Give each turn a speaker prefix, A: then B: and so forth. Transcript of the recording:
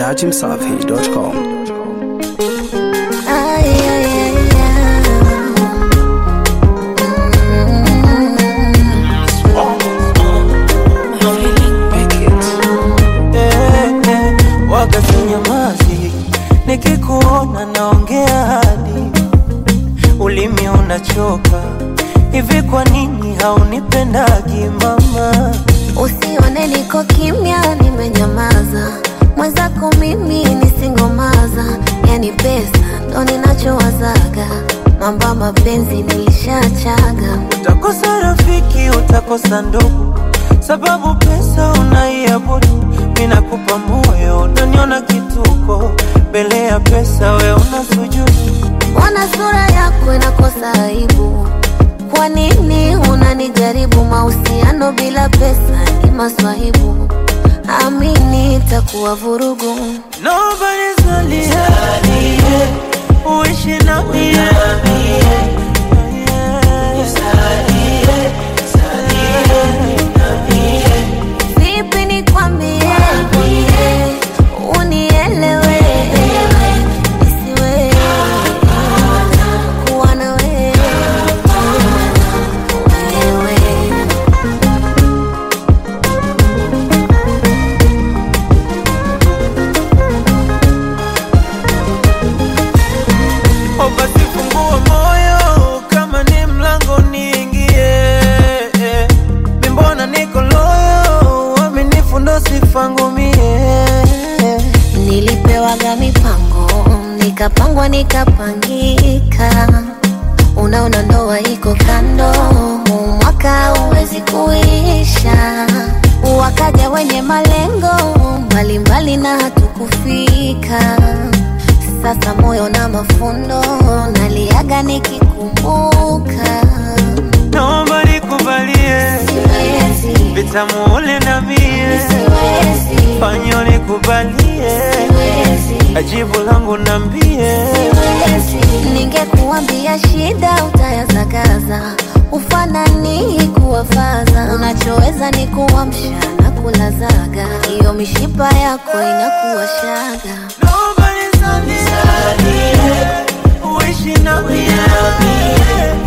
A: dachimsafi.com.
B: Ay, ay, ay,
C: Eh, eh, waga sinyamazi, nikikuona naongea hadi ulimi unachoka. Hivi kwa nini haunipendagi mama?
B: Usione niko kimya, nimenyamaza. Mwenzako mimi nisingomaza, yani pesa ndo ninachowazaga. Mambo ya mapenzi nilishachaga.
C: Utakosa rafiki, utakosa ndugu, sababu pesa unaiabudu. Ninakupa moyo, unaniona kituko, mbele ya pesa we una sujudu.
B: Mbona sura yako inakosa aibu? Kwa nini unanijaribu? Mahusiano bila pesa ni maswahibu. Amini itakuwa vurugu.
C: Nobody's only happy, uishi na mie
B: Vipi nikwambie, unielewe, isiwe kuwa na wewe, wewe.
C: O basi fungua moyo kama ni mlango niingie. Mi mbona niko loyo, uaminifu ndo sifangu mie.
B: Nilipewaga mipango, nikapangwa nikapangika. Unaona ndoa iko kando, huu mwaka huwezi kuisha. Wakaja wenye malengo mbalimbali na hatukufika. Sasa moyo na mafundo, naliaga nikikumbuka.
C: Naomba nikubalie
B: Siwezi,
C: vitamu ule na mie,
B: siwezi,
C: fanyo nikubalie
B: siwezi.
C: ajibu langu nambie.
B: Ningekuambia shida utayazagaza, ufanani kuwafaza. Unachoweza ni kuamsha na kulazaga, hiyo mishipa yako inakuwa shaga.
C: Nobody's on this earth, uishi na mie